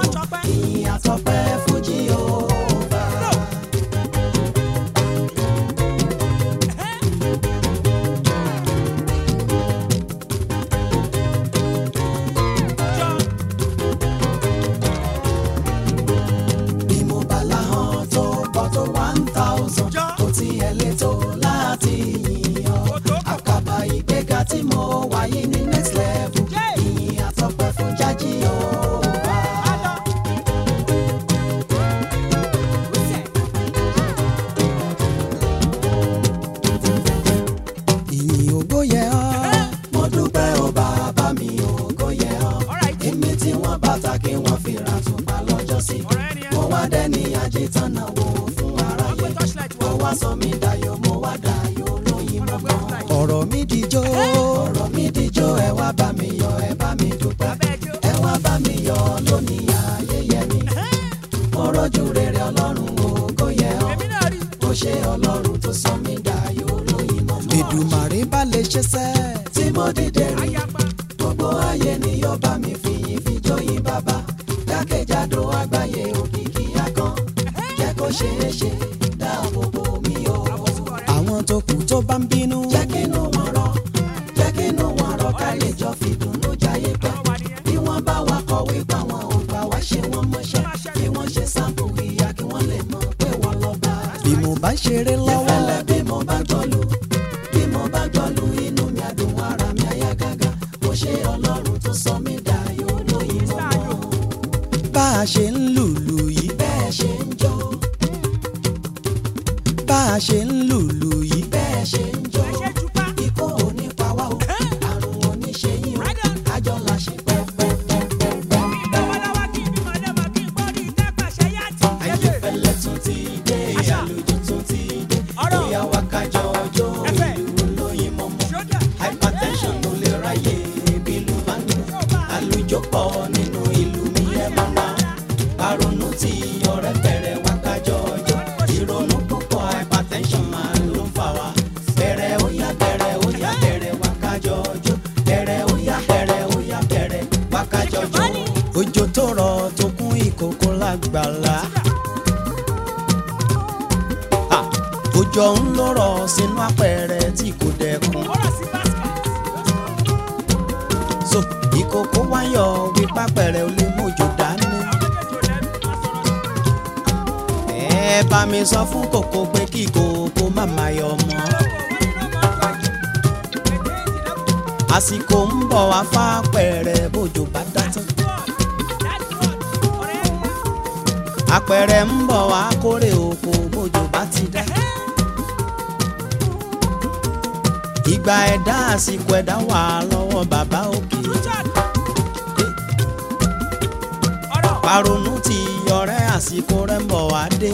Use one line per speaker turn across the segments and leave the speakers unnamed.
ìyìn àtọpẹ́ fún Jèhófà. bí mo bá láhàn tó pọ̀ tó one thousand kò tiẹ̀ lè tó láti yìn ọ́ àkàbà ìgbéga tí mo wà yìí ní next level ìyìn àtọpẹ́ fún jájí Jèhófà. ìyìn ògo yẹ ọ́ mo dúpẹ́ ó bàbá mi ògo yẹ ọ́ èmi tí wọ́n bàtà kí wọ́n fi ra tùpá lọ́jọ́ sí mo wá dẹ́ni àjẹtánà wò fún aráyé mo wá sọ mí dayọ̀ mo wá dayọ̀ lóyìn mọ́mọ́. ọ̀rọ̀ mi dijó ọ̀rọ̀ mi dijó ẹ wá bá mi yọ̀ ẹ bá mi dúpẹ́ ẹ wá bá mi yọ̀ lónìí ayẹyẹ mi mo rọ́jú rere ọlọ́run ògo yẹ ọ́ ó ṣe ọlọ́run tó sọ mí dayọ̀ lóyìn mọ́mọ́. Èdùmàrè bá lè ṣe sẹ́ tí mo dìde rí gbogbo ayé ni yóò bá mi fìyìn fi jóyin bàbá jákèjádò àgbáyé òkìkí akàn jẹ́ kó ṣeé ṣe dáàbò bò mí o. àwọn tó kù tó bá ń bínú. jẹ́ kínú wọn rọ̀ jẹ́ kínú wọn rọ̀ ká lè jọ fìdùnnú jayé pẹ́. bí wọ́n bá wa kọ̀wé pa wọn ò gbà wá ṣe wọ́n mọṣẹ́ bí wọ́n ṣe sáàpù ìyá kí wọ́n lè mọ̀ pé wọ́n lọ bá. bí mo bá ṣeré lọ́wọ́. ìfẹ́lẹ́ bí mo bá gbọ́lù bí mo bá gbọ́lù inú mi àdùn ara mi àyà gágá mo ṣe ọlọ́run tó sọ mí dayọ̀ lóyìn mọ́mọ́. bá a ṣe ń lùlù yìí. bẹ́ẹ̀ ṣe ń jó. bá a ṣe ń lùlù yìí. bẹ́ẹ̀ ṣe ń jó. ikú ò ní pa wá o àrùn ò ní ṣe yín o àjọ la ṣe pẹ́pẹ́pẹ́pẹ́. ayéfẹ́lẹ́ tún ti dé àlùjọ tún ti dé bóyá wá kájọ ọjọ́ ìlú olóyin mọ́mọ́ hypertension ló lè ráyè bílù bá ń dùn àlùjọ pọ̀ nínú ìlú mi ẹ̀ mọ́ náà àrònú tí ọ̀rẹ́ bẹ̀rẹ̀ wá kájọ ọjọ́ ìrònú púpọ̀ hypertension máa ló ń fà wá bẹ̀rẹ̀ ó yá bẹ̀rẹ̀ ó yá bẹ̀rẹ̀ wá kájọ ọjọ́ bẹ̀rẹ̀ ó yá bẹ̀rẹ̀ ó yá bẹ̀rẹ̀ wá kájọ ọjọ́ òjò tó rọ̀ tó kún ìkòkò lágbàlá Ah, òjò ń lọ́rọ̀ sínú apẹ̀rẹ̀ tí kò dẹkùn so ìkòkò wáyọ̀ wípé apẹ̀rẹ̀ ò lè mójò dání. ẹ bá mi sọ fún kòkó pé kí kòkó má má yọ mọ́. àsìkò ń bọ̀ wá fápẹ̀rẹ̀ bójò bá dá tán. apẹ̀rẹ̀ ń bọ̀ wá kórè oko bójò bá ti dá. ìgbà ẹ̀dá àsìkò ẹ̀dá wà lọ́wọ́ bàbá òkè. paronu ti ọ̀rẹ́ àsìkò rẹ̀ ń bọ̀ wá dé.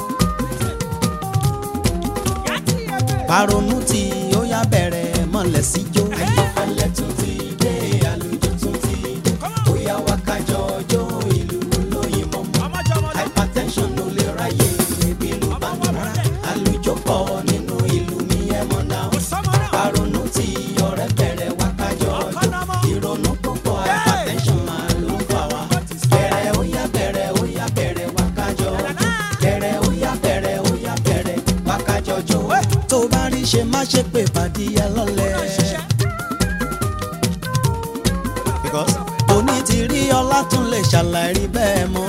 paronu ti ó yá bẹ̀rẹ̀ mọ̀lẹ́ sí jó. ayéfẹ́lẹ́ tún ti dé àlùjọ tún ti dé ó yá wá kájọ ọjọ́ ìlú olóyin mọ́mọ́ hypertension ló lè ráyè ebi ló bá ń rà àlùjọ pọ̀ nínú ìlú mi ẹ̀ mọ̀ náà paronu ti ọ̀rẹ́ bẹ̀rẹ̀ wá kájọ ọjọ́ ìrònú púpọ̀ hypertension máa ló ń fà wá bẹ̀rẹ̀ ó yá bẹ̀rẹ̀ ó yá bẹ̀rẹ̀ wá kájọ ọjọ́ bẹ̀rẹ̀ ó yá bẹ̀rẹ̀ ó yá bẹ̀rẹ̀ wá kájọ ọjọ́ tó bá rí ṣe má ṣe pé pàdé ẹ lọ́lẹ̀. because òní ti rí ọlá tún lè ṣàlàyé bẹ́ẹ̀ mọ́.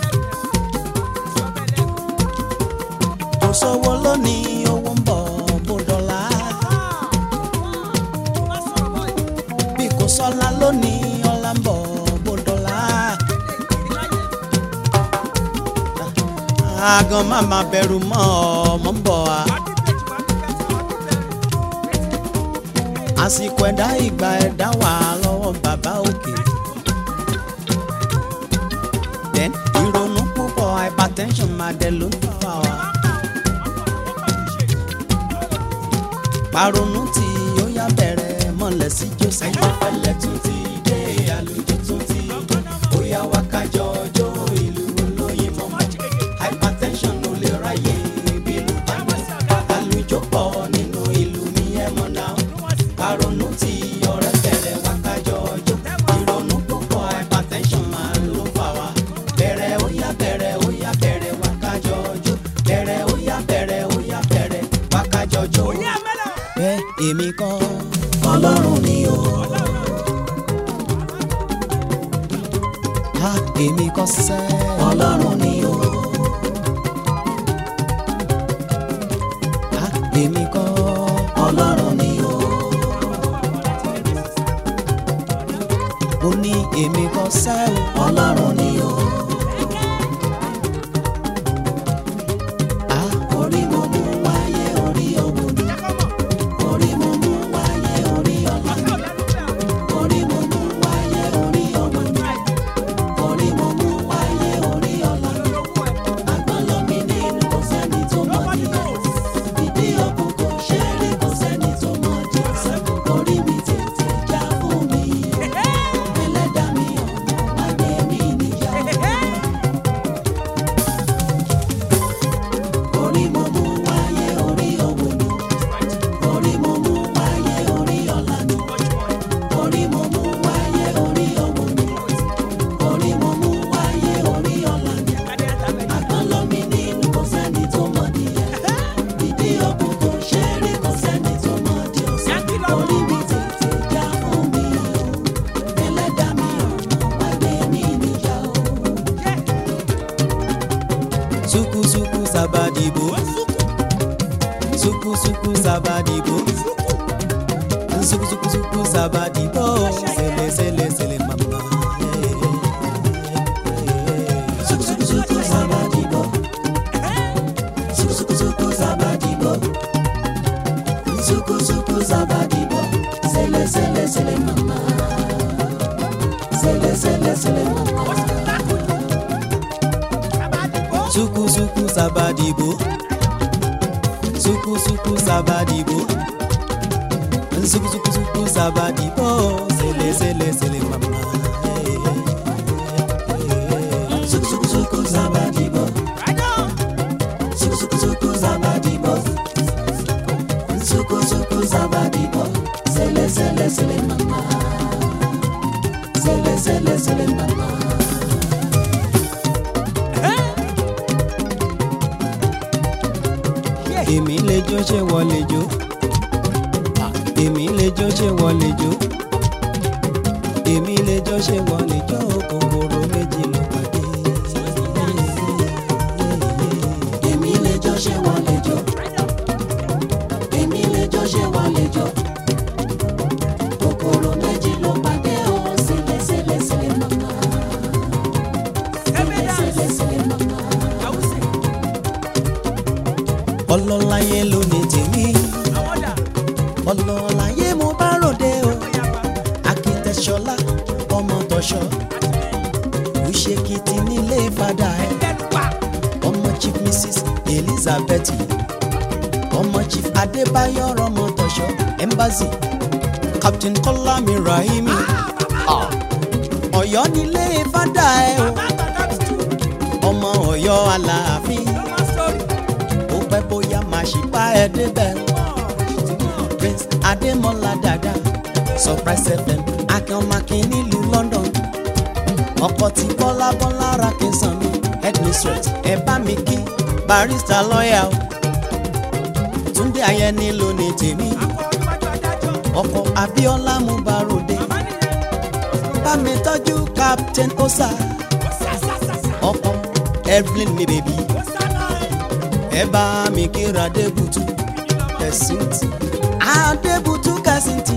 kò sówó lónìí owó ń bọ̀ bó dọ́là. bí kò sọ́lá lónìí ọlá ń bọ̀ bó dọ́là. àgàn má má bẹ̀rù mọ́ ọmọ ń bọ̀ wá. àsìkò ẹ̀dá ìgbà ẹ̀dá wà lọ́wọ́ bàbá òkè. then ìrònú púpọ̀ hypertension máa dẹ̀ ló ń fà wá. paronu tí ó yá bẹ̀rẹ̀ mọ̀lẹ́ sí jọ́sẹ̀. ayọ̀fẹ́lẹ́ tún ti dé àlùjọ tún ti dé ó yá wá kájọ ọjọ́ ìlú olóyin mọ́mọ́ hypertension ló lè ráyè bínú bá mi àlùjọ pọ̀ nínú ìlú mi ẹ̀ mọ̀ náà paronu tí ọ̀rẹ́ bẹ̀rẹ̀ wá kájọ ọjọ́ ìrònú púpọ̀ hypertension máa ló fà wá kọ́ sẹ́ ọlọ́run ni o. Ah, èmi kọ́ ọlọ́run ni o. mo ní èmi kọ́ sẹ́ ọlọ́run ni o. Ah, orí mo mú wáyé orí òwò ni orí mo mú wáyé orí ọ̀la ni orí mo mú wáyé orí ọmọ ni orí mo mú wáyé orí ọ̀la ni àgbọ̀nlọ́ mi nínú kò sẹ́ni tó mọ̀ níyẹn ìdí ọkùn kò ṣe é rí kò sẹ́ni tó mọ̀ jésù orí mi tètè já fún mi ẹlẹ́dàá mi ọ̀nà má gbé mi níjà orí mo mú wáyé orí òwò ni orí mo mú wáyé orí ọ̀la ni orí mo mú wáyé orí òwò ni orí mo mú wáyé orí ọ̀la ni àgbọ̀nlọ́ mi nínú kò sẹ́ni tó mọ̀ nìyẹn ìdí ọkùn kò ṣe é rí kò sẹ́ni tó mọ̀ di ọ̀sán orí mi tètè já fún mi o ẹlẹ́dàá mi ọ̀nà wá gbé mi níjà o. suku suku sabadibo suku suku sabadibo suku suku suku sabadibo sele sele sele mama. Suku suku suku sabadibo suku suku suku sabadibo suku suku sabadibo sele sele sele mama sele sele sele mama. Suku suku sabadibo Suku suku sabadibo Suku suku suku sabadibo Sele sele sele mama Suku suku suku sabadibo Suku suku suku sabadibo Suku suku sabadibo Sele sele sele mama Sele sele sele mama èmi lè jó ṣé wọ́n lè jó èmi lè jó ṣé wọ́n lè jó èmi lè jó ṣé wọ́n lè jó kòkòrò méjì ló pàdé. èmi lè jó ṣé wọ́n lè jó èmi lè jó ṣé wọ́n lè jó kòkòrò méjì ló pàdé o sílẹ̀ sílẹ̀ sílẹ̀ mama sílẹ̀ sílẹ̀ mama ọlọ́láyé ló ní tèmi ọlọ́láyé mo bá ròde o akitẹ̀ṣọlá ọmọ tọ̀ṣọ́ òṣèkìtì nílé fada ẹ̀ ọmọ chief mrs elizabeth ọmọ chief adébáyọ̀ ọmọ tọ̀ṣọ́ embassy captain kọ́lámi rahimi Ah, ọ̀yọ́ nílé fada ẹ̀ o ọmọ ọ̀yọ́ aláàfin ó pẹ́ bóyá máa ṣì bá ẹ débẹ̀. prince adémọlá dada surprise fm akínọmọkín nílùú london ọkọ tí bọ́lá bọ́lá ra kí n sàn mí headmistress ẹ bá mi kí barista lọ́ọ̀yà o túndé ayẹni ló ní tèmi ọkọ abíọ́lá mubarode bá mi tọ́jú captain osa ọkọ evelyn mi bèbí ẹ bá mi kíra adébùtú kẹsìntì adébùtú kẹsìntì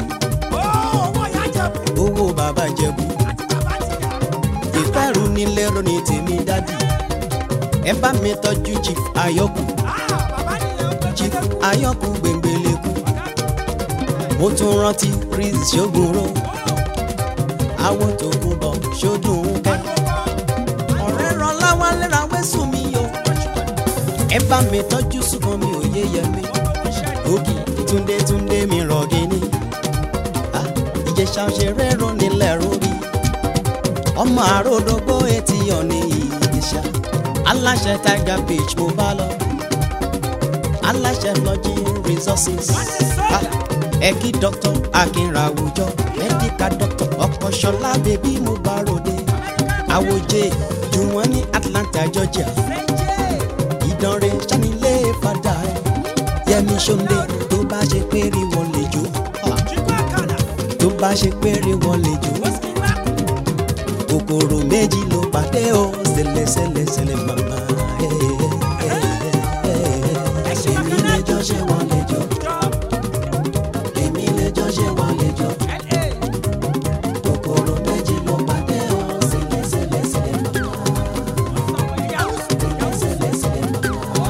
owó bàbá jẹ̀bú ìfẹ́rù nílé ronì tèmi dádì ẹ bá mi tọ́jú chief ayọ́kù chief ayọ́kù gbẹ̀ngbẹ̀lẹ̀kù mo tún rántí chris ṣogunro àwọn tó kú bọ̀ ṣódùn kẹ́ ọ̀rẹ́ ràn láwọn lẹ́ra wẹ́sùn mi yọ ẹ bá mi tọ́jú ṣùgbọ́n mi ò yé yẹ mi ògì túndé túndé mi rọ̀gì ni Ah, ìjẹ̀ṣà òṣèré rò nílẹ̀ rórí ọmọ àròdógbó etí ọ̀nì ìjẹ̀ṣà aláṣẹ tiger beach mo bá lọ aláṣẹ lodging resources Ah, ẹ kí dr akínra àwùjọ medical doctor ọkọ̀ṣọlá bèbí mo bá ròde àwòjẹ jù wọ́n ní atlanta georgia ìdánrẹ́ sanilé fada ẹ̀ yẹmi sọ́ndé tó bá ṣe péré wọn lè jó tó bá ṣe péré wọn lè jó kòkòrò méjì ló pàdé o ṣẹlẹ̀ṣẹlẹ̀ṣẹlẹ̀ màmá. èmi lẹjọ́ ṣe wọ́n lẹ́jọ́ èmi lẹjọ́ ṣe wọ́n lẹ́jọ́ kòkòrò méjì ló pàdé o ṣẹlẹ̀ṣẹlẹ̀ṣẹlẹ̀ màmá. ṣẹlẹ̀ṣẹlẹ̀ṣẹlẹ̀ màmá.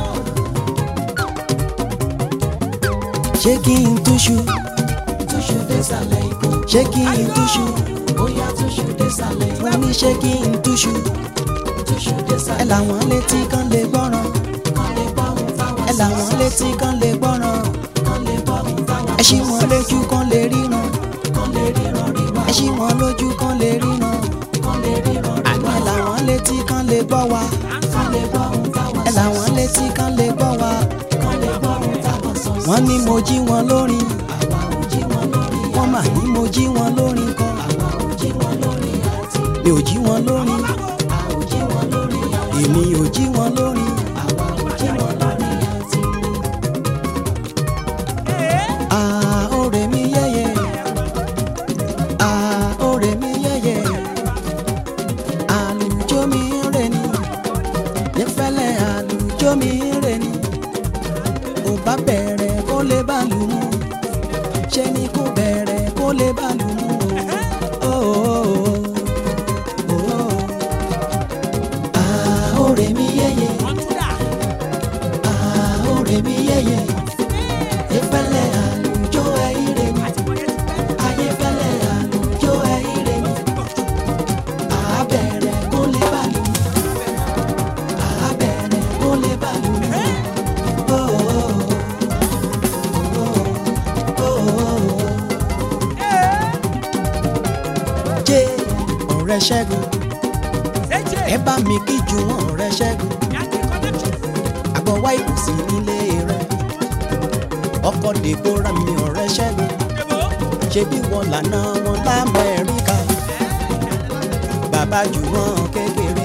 ṣé kí n túṣu túṣu désàlẹ̀ ikú ṣé kí n túṣu bóyá túṣu désàlẹ̀ ikú wọ́n ní ṣé kí n túṣu túṣu désàlẹ̀ ẹ làwọn létí kan lè gbọ́ràn kan lè gbọ́ ohun táwọn ẹ làwọn létí kan lè gbọ́ràn kan lè gbọ́ ohun táwọn ẹ ṣí wọn lójú kan lè ríran kan lè ríran ríran ẹ ṣí wọn lójú kan lè ríran kan lè ríran ríran ẹ làwọn létí kan lè gbọ́ wa kan lè gbọ́ ohun táwọn ẹ làwọn létí kan lè gbọ́ wa kan lè gbọ́ ohun táwọn sọ wọ́n ní mo jí wọn lórin àwa ò jí wọn lórin wọ́n mà ní mo jí wọn lórin kan àwa ò jí wọn lórin àti mi ò jí wọn lórin a ò jí wọn lórin àti èmi ò jí wọn lórin àwa ò jí wọn lórin àti. Ah, ọ̀rẹ́ mi yẹ́yẹ́. Ah, ọ̀rẹ́ mi yẹ́yẹ́. Àlùjọ mi ń rè ní. Nífẹ̀lẹ́ àlùjọ mi ń rè ní. Ò bá bẹ̀rẹ̀ kó lè bá lù mú. Ṣé ni kò bẹ̀rẹ̀ kó lè bá lù mú? Oh, oh, oh, oh. Ah, ọ̀rẹ́ mi yẹ́yẹ́. Ah, ọ̀rẹ́ mi yẹ́yẹ́. Nífẹ̀lẹ́ àlùjọ ẹ̀yìn rè ní. Ayéfẹ́lẹ́ àlùjọ ẹ̀yìn rè ní. Àbẹ̀rẹ̀ kó lè bá lù mú. Àbẹ̀rẹ̀ kó lè bá lù mú. Oh, oh, oh, oh. Jẹ́ ọ̀rẹ́ Ṣẹ́gun, ẹ bá mi kí ju wọn ọ̀rẹ́ Ṣẹ́gun. Àgbọ̀ wá ìbùsí nílé rẹ̀. Ọkọ̀ Dèbóra mi ọ̀rẹ́ Ṣẹ́gun. Ṣé bí wọn lànà wọn l'Amẹ́ríkà? Bàbá jù wọn kékeré.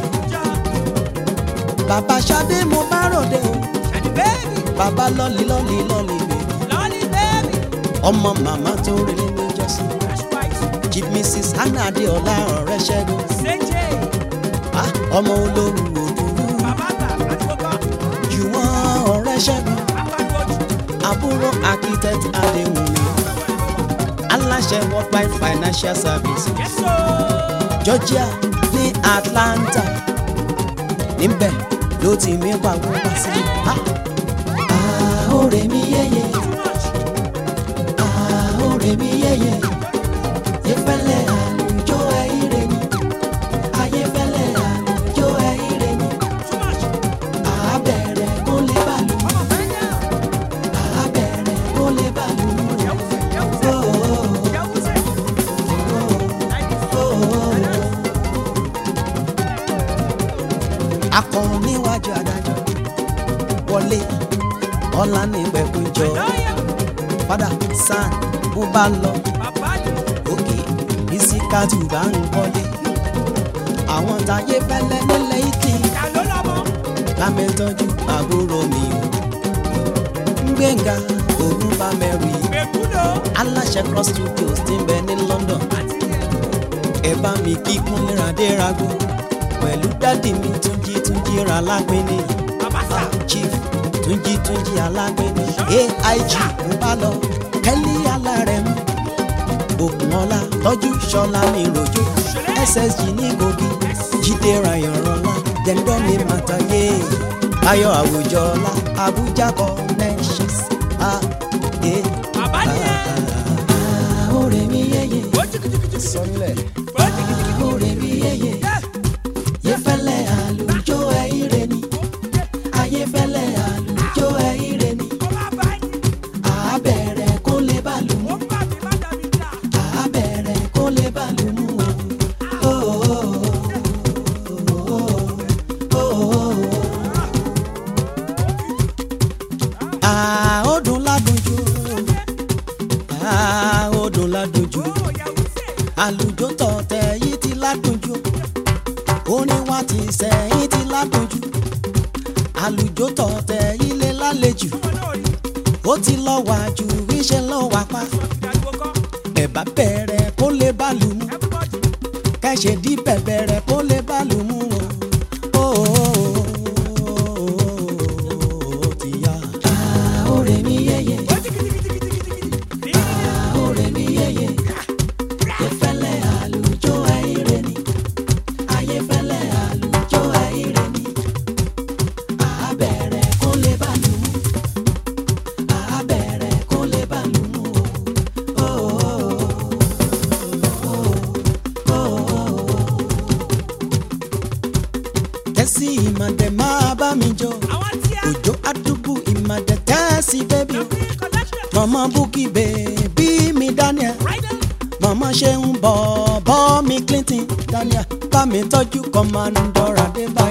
Bàbá Ṣadé mo bá ròde o. Bàbá lọ́lì lọ́lì lọ́lì bèbí. Ọmọ màmá tó relé ní Jọ́sí. Chief Mrs. Hannah Adéọlá ọ̀rẹ́ Ṣẹ́gun. Ah, Ọmọ olórí òdúró. Jù wọ́n ọ̀rẹ́ Ṣẹ́gun. Àbúrò architect Adéwùmí. Aláṣẹ Worldwide Financial Services. Georgia ní Atlanta. Níbẹ̀ ló ti mí pàwọ́ wá sí. Ah, ah, ọ̀rẹ́ mi yẹ́yẹ́. Ah, ọ̀rẹ́ mi yẹ́yẹ́. Ayéfẹ́lẹ́ àlùjọ ẹ̀yìn rẹ̀ ni. Ayéfẹ́lẹ́ àlùjọ ẹ̀yìn rẹ̀ ni. Àbẹ̀rẹ̀ kó lè bá lù mí. Àbẹ̀rẹ̀ kó lè bá lù mí. Oh, oh, oh. Akọ̀run níwájú adájọ́ wọlé ọ̀la ní ìgbẹ́kúnjọ padà sàn bó bá lọ òkè ìsìkàtù bá ń kọ́lé àwọn táyé fẹ́lẹ́ nílẹ̀ ìtì lámẹ́tọ́jú àbúrò mi ò gbẹ̀ngà ògùn bá mẹ́rì aláṣẹ cross studios ti ń bẹ ní London ẹ bá mi kí kúnlẹ̀ adérago pẹ̀lú dádì mi túnjí túnjí ra lápẹ́ni chief túnjí túnjí alápẹ́ni aig mo bá lọ kẹ́lí alárẹ̀mú ògùnọ́lá tọ́jú ṣọlá mi rojo ssg ní kogi jíde rayanrọlá dẹ́ndọ́ mi màtàyé ayọ̀ àwùjọ́lá abuja connections ah, eh, ah, ah, ọ̀rẹ́ mi yẹ́yẹ́ sọ́nlẹ̀ ọ̀rẹ́ mi yẹ́yẹ́ yẹ́fẹ́lẹ́ àlùjọ ẹ̀yìn rẹ̀ ni ayẹ́fẹ́lẹ́ àlùjọ ẹ̀yìn rẹ̀ ni àbẹ̀rẹ̀ kó lè bá lù mú àbẹ̀rẹ̀ kó lè bá lù mú o. Ah, ó dùn ládùn jù Ah, ó dùn ládùn jù àlùjọ tọ̀tẹ̀ yìí ti ládùn jù orin wa ti sẹ́yìn ti ládùn jù àlùjọ tọ̀tẹ̀ yìí lè lálejò ó ti lọ wà jù iṣẹ́ lọ wà pa ẹ̀bá bẹ̀rẹ̀ kó lè bá lù mú kẹ́sẹ̀ dí bẹ̀bẹ̀rẹ̀ kó tẹ́sí ìmọ̀dẹ̀ máa bá mi jó òjò àdúgbò ìmọ̀dẹ̀ tẹ́sí bébí o mọ̀mọ́ búkì bèbí mi daniel mọ̀mọ́ ṣe ń bọ̀ bọ́ mi clinton daniel bá mi tọ́jú kọ́mọ́ndọ́rà dé bá.